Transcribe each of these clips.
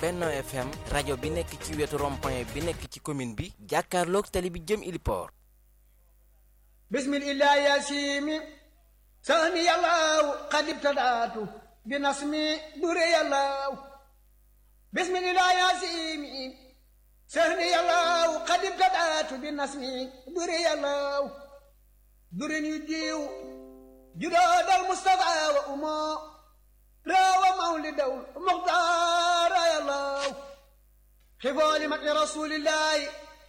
Benno FM rajo bi nekk ci wetu rond-point bi nekk ci commune bi jàkkaarloog tali bi jëm Iliport bismillah yasimi sahni yàllaaw qad ibtadaatu bi nasmi dure yàllaaw bismillah yasimi sahni yàllaaw qad ibtadaatu bi nasmi dure yàllaaw dure ñu jiw judoodal Mustafa wa umoo rawa mawlidaw muxtaara yàllaaw xifooli mati rasulillahi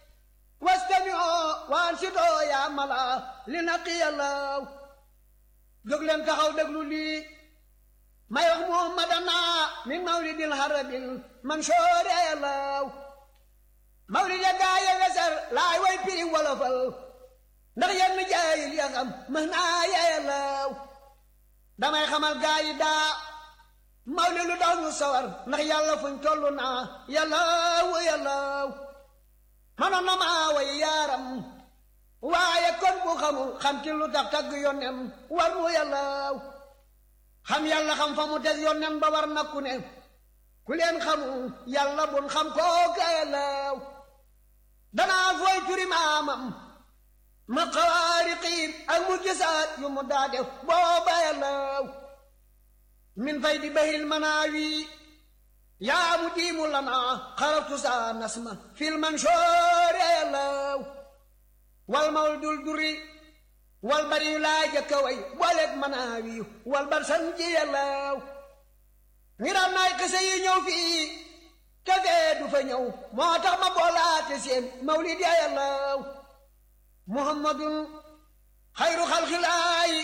wastamioo waansidoo yaa mala li naqi yàllaaw jóg leen taxaw déglu lii may wax muhammadana min mawlidil harabil mansoore yàllaaw mawlid ya gaaye weser laay way piri wolofal ndax yenn jaayil ya xam mën naa ya yàllaaw damay xamal gaayi daa mawlid lu daw ñu sawar ndax yàlla fuñ tollu naa yàllaaw yàllaaw manoon na maa way yaaram waaye kon bu xamul xam ci lu tax tagg yónnem war mu yàllaaw xam yàlla xam fa mu des yónnem ba war nakku ne ku leen xamul yàlla bun xam kooka yàllaaw danaa fooy turi maamam ma xawaariqiim ak mu gisaat yu mu daa def booba yàllaaw min fay di bahil manaawi yaa mu diimu lana xaratu saa nasma fil mansoor yàllaaw wal mawdul duri wal bari yu laa jëkka way booleeg manaawi wal bar san ji yàllaaw ngiraan naay xise yi ñëw fii te fee du fa ñëw moo tax ma boolaate seen mawlid ya yàllaaw muhammadun xayru xalxilaayi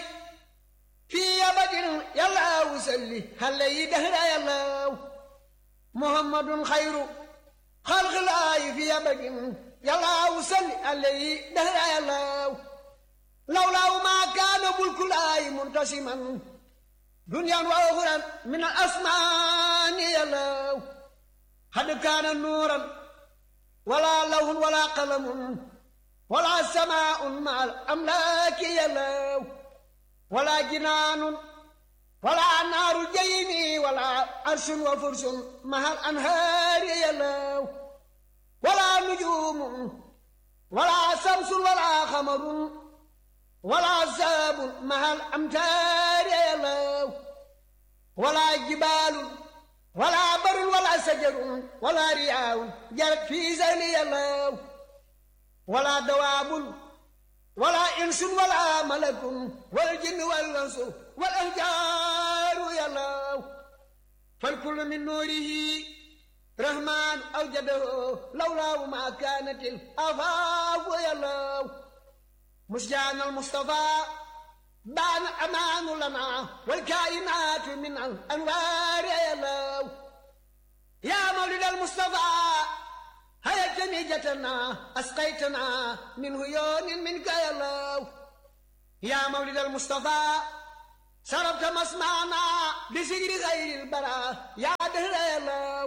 fii abadin yàllaawu salli xale yi dahra yàllaaw muhammadun xayru xalxilaayi fi abadin yàllaawu salli alayhi dahra yàllaaw lawlaawu maa kaana bulkulaayi muntasiman duniyaan wa uxuran min al asmaani yàllaaw xad kaana nuuran wala lawhun wala qalamun wala samaaun ma al amlaaki yàllaaw wala jinaanun wala naaru jaymi wala arsun wa fursun mahal anhaari yàllaaw wala nujuumun wala samsun wala xamarun wala saabun mahal amtaari yàllaaw wala jibaalun wala barun wala sajarun wala riyaawun jarat fii sali yàllaaw wala dawaabun wala insun wala malakun wal jinni wal insu wal ahjaaru yàllaaw fal kullu min nuurihi rahmaan awjadahu lawlaahu maa kaanatil afaafu yàllaaw musjaan al mustafaa baan amaanu lanaa wal kaayinaatu min al anwaari yàllaaw yaa mawlid al mustafaa hayatani jatanaa asqaytanaa min huyoonin minka yàllaaw yaa mawlid al mustafaa sarabta masmaanaa bi sigri xayril baraa yaa dëhra yàllaaw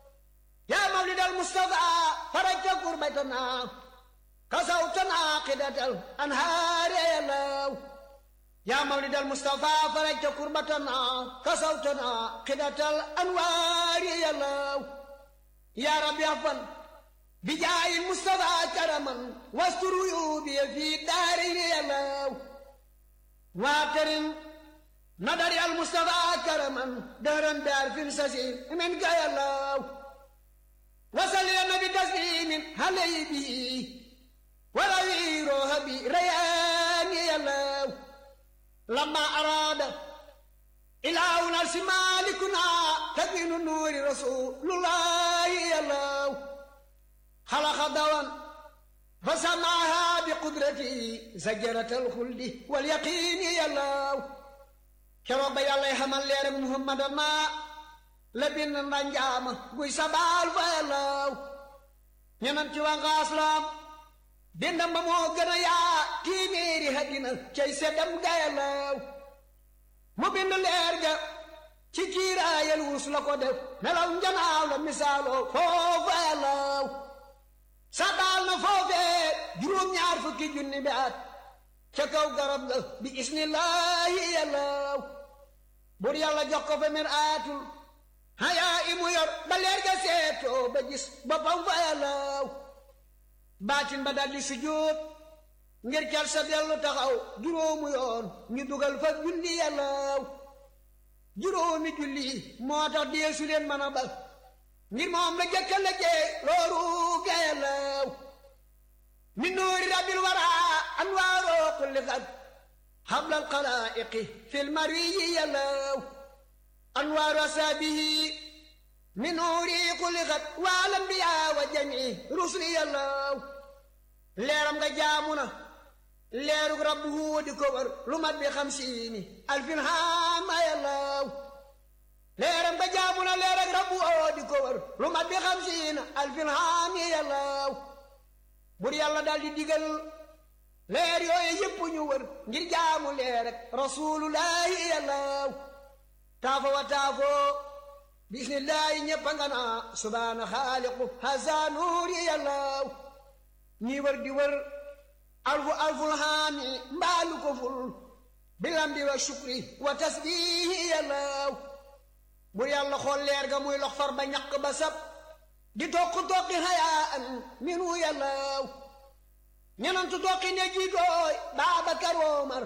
yaa mawlid al mustafaa farajta kurbatanaa kasawtanaa qidatal anhaari yàllaaw yaa mawlid al mustafaa farajta kurbatanaa kasawtanaa qidatal anwaari yàllaaw yaa rabbi afan bijaayi mustafaa karaman wastur uyuubi fi daarayni yàllaaw waatarin nadari al mustafaa karaman dëhran bi arfin sasi min ka yàllaaw wasal ya nabi taslimin halay bi wala wiirooha bi rayaani yàllaaw lamma araada ilaahuna si maalikuna takwinu nuuri rasulullahi yàllaaw xalaqa dawan fa samaaha bi qudrati zajaratal xuldi wal yaqiini yàllaaw keroog ba yàllay xamal leer ak muhammadana la bind ndanjaama guy sabaal fa yàllaaw ñenam ci waa ngaaslam bindam ba moo gën a yaa tiiméeri haddina cay seddam ga yàllaaw mu bind leer ga ci kiiraayal wurus la ko def nelaw njanaaw la misaaloo foofa yàllaaw sabaal na foofee juróom-ñaar fukki junni bi at ca kaw garab ga bi isnillaahi yàllaaw bur yàlla jox ko fa mir aatul hayaa imu yor yor ba leer ga seetoo ba gis boppam fa yàllaaw baatin ba daldi sujjóot ngir cal sa dellu taxaw juróomu yoon ñu dugal fa julli yàllaaw juróomi julli moo tax deesu leen mën a ba ngir moom la jëkka la jee looru ga yàllaaw min nuuri rabbil waraa anwaaroo kulli xat xablal xalaa'iqi fil mariyi yàllaaw anwaaru asaabihi min nuuri kulli xat waal anbiyaa wa jamii rusli yàllaaw leeram nga jaamu na leerug rabbu di ko wër lu mat bi xamsiini alfin haama yàllaaw leeram nga jaamu na leerug rabbu di ko wër lu mat bi xamsiina alfin haami yàllaaw bur yàlla daal di digal leer yooyu yépp ñu wër ngir jaamu leer rek rasulullahi yàllaaw taafo wa taafo bismillahi ñéppa nga naa subhaana xaaliqu hasa nuuri yàllaaw ñii wër di wër alfu alful haami mbaalu ko ful bilambi wa shukri wa tasbihi yàllaaw bur yàlla xool leer ga muy lox far ba ñaq ba sab di toq toqi hayaan minu yàllaaw ñenantu toqi ne jiitooy Baabakar Omar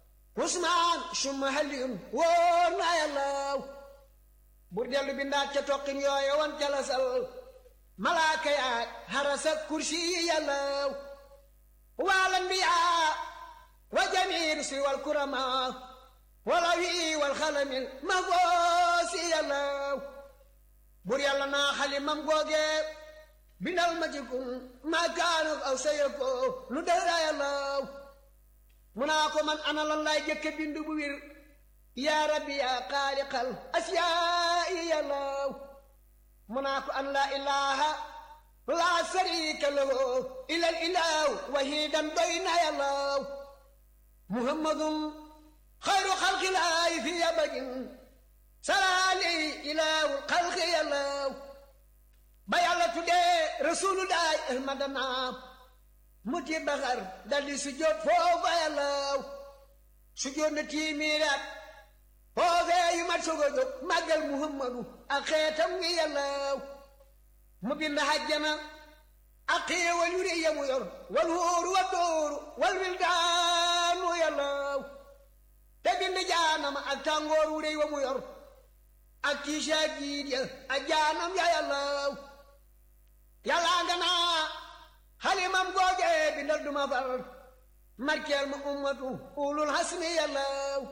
Usmaan summa Aliyun wóor na yàllaaw bur dellu bindaat ca toqin yooye wan ca la sal malaaka yaay harasa kursi yi yàllaaw wal anbiyaa wa jamiir si wal kuramaa wala wi wal xalamil ma goosi yàllaaw bur yàlla naa xalimam googee bindal ma ci kun maa kaanu aw saye ko lu dara yàllaaw mu naa ko man ana lan laay jëkke bindu bu wir yaa rabbi yaa xaaliqal asiyaa'i yàllaaw mu naa ko an laa ilaaha laa sariika lahu ilal ilaahu wahidan doy na yàllaaw muhammadun xayru xalqilaahi fi abadin salaali ilaahu xalqi yàllaaw ba yàlla tuddee rasulullahi ahmadana muti baxar daldi sujjóot foofa yàllaaw sujjóot na tiimiiraat foofee yu mat sogo jóg màggal muhammadu ak xeetam ngi yàllaaw mu bind hajjana ak xéewal yu rëy ya mu yor wal wóoru wa dóoru wal wildaanu yàllaaw te bind jaanama ak tàngoor wu rëy wa mu yor ak kiisa jiit ya ak jaanam ya yàllaaw yàllaa nga naa xalimam googe bindal duma far markeel ma ummatu ulul hasmi yàllaaw